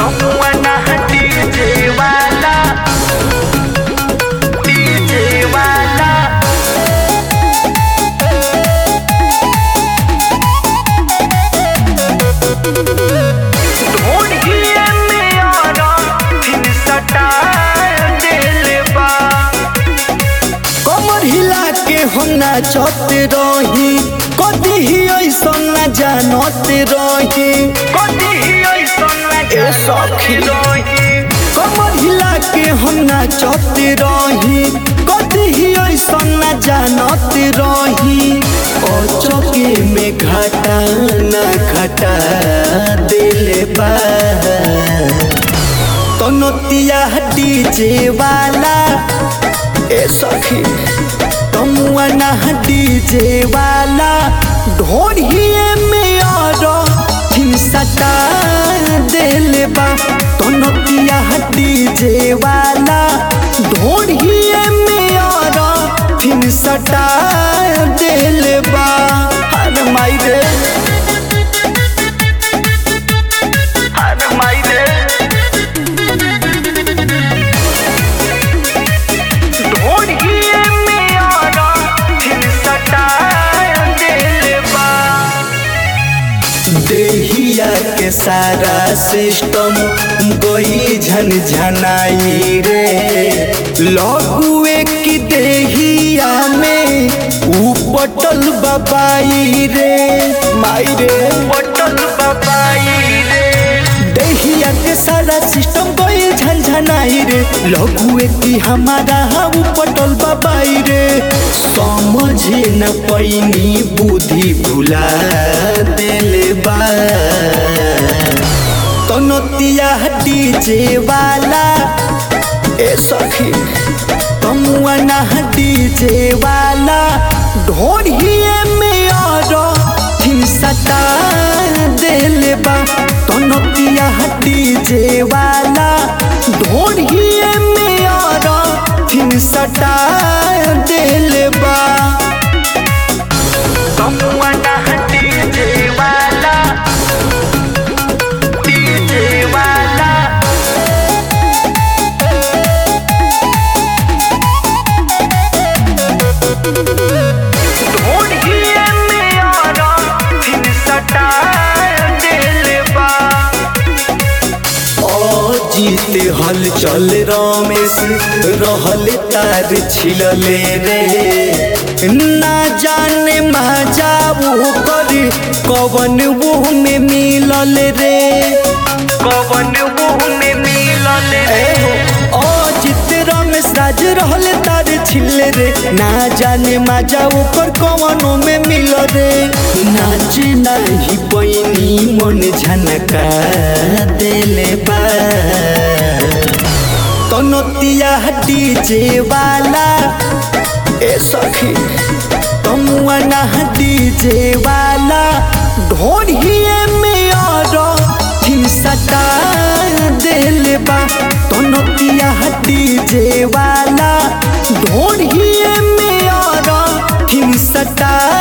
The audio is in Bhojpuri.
Someone DJ wala DJ wala ढूंढिए में आरा फिर सटा दिल बा कमर हिला के हम नाचत रही कदी ही ऐसा न जानत रही कदी ही ऐसन ए सखी। रही कमर हिला के हम नाचत रही कदी ही ऐसा न जानत रही ओ चौके में घाटा न घाटा दिल बा तो नोतिया डीजे वाला ए सखी तमुआ ना डीजे वाला ढोढ़िए में और हिंसटा दिल बा तो नोतिया डीजे वाला ढोढ़िए में और हिंसटा दिल बा हर माई रे हर मायने ढूंढिए में आरा फिर सटा दिल बा देहिया के सारा सिस्टम गोई झन झनाई रे लघुए की देहिया में उपटल बबाई रे माई रे बटल बबाई रे देहिया के सारा सिस्टम गोई झन झनाई रे लघुए की हमारा हम उपटल बबाई रे समझे न पैनी बुद्धि भुला दिल बा तो नोतिया डीजे वाला ए सखी तमुआ ना डीजे वाला ढोढ़िए में और हिंसता दिल बा तो नोतिया डीजे वाला ढोढ़िए में और हिंसता दिल बा someone DJ wala DJ wala ढूंढिए में आरा फिर सटा दिल बा जीत हल चल रमेश रहल तार छिलले रे ना जाने जाऊ कर कवन वो में मिलल रे कवन मुंह में मिलल ओ जीत रमेश राज रहल तार छिले रे ना जाने जाऊ कर कवनो में मिल रे नाच नहीं पैनी मन झनका दिले बा तनोतिया डीजे वाला ए सखी तमुआ ना डीजे वाला ढोढ़िए में और हिंसटा दिल बा तनोतिया डीजे वाला ढोढ़िए में और हिंसटा